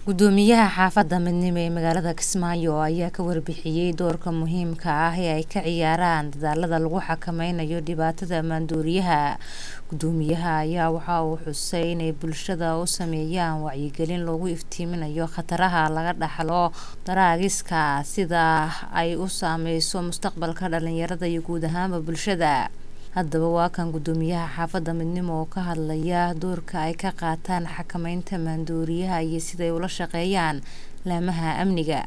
gudoomiyaha xaafadda midnimo ee magaalada kismaayo ayaa ka warbixiyey doorka muhiimka ah ee ay ka ciyaaraan dadaalada lagu xakameynayo dhibaatada maandooriyaha gudoomiyaha ayaa waxa uu xusay inay bulshada u sameeyaan wacyigelin loogu iftiiminayo khataraha laga dhaxlo daraagiska sida ay u saameyso mustaqbalka dhalinyarada iyo guud ahaanba bulshada haddaba waa kan gudoomiyaha xaafadda midnimo oo ka hadlaya doorka ay ka qaataan xakameynta maandooriyaha iyo siday ula shaqeeyaan laamaha amniga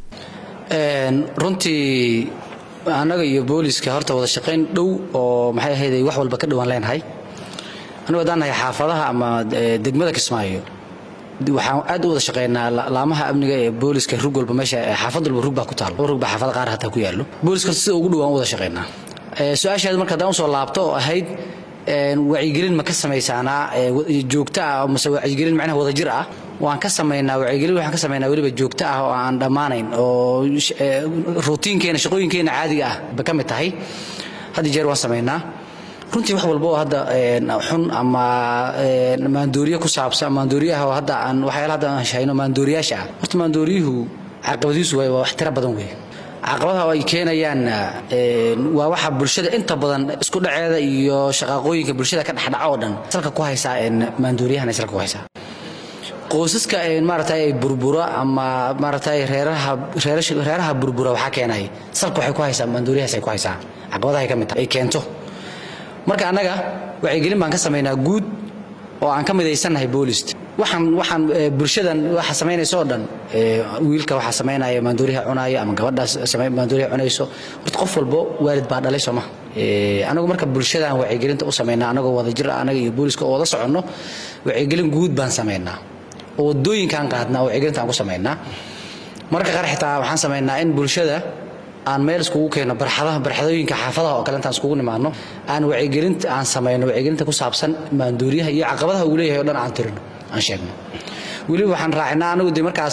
runtii annaga iyo booliska horta wada shaqayn dhow oo maxay ahayd wax walba ka dhowaan leenahay annagu haddaan nahay xaafadaha ama degmada kismaayo waxaan aad u wada shaqeynaa laamaha amniga ee booliska rug walba meesha xaafad walba rug baa ku taalo rug baa xaafada qaar hataa ku yaallo booliska sida ugu dhowaan u wada shaqeynaa su-aashaad marka haddaan usoo laabto oo ahayd wacyigelin ma ka samaysaanaa joogto ah mase wacyigelin macnaha wadajir ah waan ka samaynaa wacyigelin waxaan ka samaynaa weliba joogto ah oo aan dhammaanayn oo rutiinkeena shaqooyinkeena caadiga ah ba ka mid tahay had jeer waan samaynaa runtii wax walba oo hadda xun ama maandooriye ku saabsan maandooriyaha oo hadda aan waxyaala hadda aan shahayno maandooriyaasha ah horta maandooriyuhu caqabadiisu waa wax tiro badan weeye caqabadaha ay keenayaan waa waxa bulshada inta badan isku dhaceeda iyo shaqaaqooyinka bulshada ka dhexdhaca oo dhan salka ku haysaa maandooriyahan salka ku haysaa qoysaska maaragtay ay burbura ama maaragtay reeraha reeraha burbura waxaa keenay salka waxay ku haysaa maandooriyahaas ay ku haysaa caqabadaha ay ka mid tahay ay keento marka annaga wacyigelin baan ka samaynaa guud oo aan ka midaysannahay boolist waxaan waxaan bulshadan waxa samaynayso oo dhan wiilka waxaa samaynaya maandooriyaha cunaayo ama gabadhaas maandooriyaha cunayso horta qof walbo waalid baa dhalay sooma anagu marka bulshadan wacyigelinta u samaynaa anagoo wadajir ah anaga iyo booliska oo wada soconno wacyigelin guud baan samaynaa oo wadooyinkaan qaadnaa oo wacyigelinta aan ku samaynaa marka qaar xitaa waxaan samaynaa in bulshada aan meel iskugu keeno barxadaha barxadooyinka xaafadaha oo kale intaan iskugu nimaadno aan wacyigelinta aan samayno wacyigelinta ku saabsan maandooriyaha iyo caqabadaha uu leeyahay o dhan aan tirino aan sheegno weliba waxaan raacinaa anagu de markaas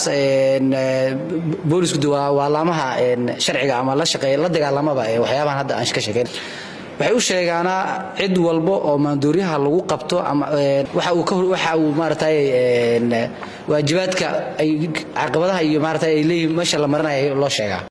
boolisku de waa laamaha sharciga ama la shaqeeya la dagaalamaba ee waxyaabahan hadda aan ka sheegayn waxay u sheegaanaa cid walba oo maandooriyaha lagu qabto ama waxa uu waxa uu maaragtay waajibaadka ay caqabadaha iyo maaragtay ay leeyihiin meesha la marinayo loo sheegaa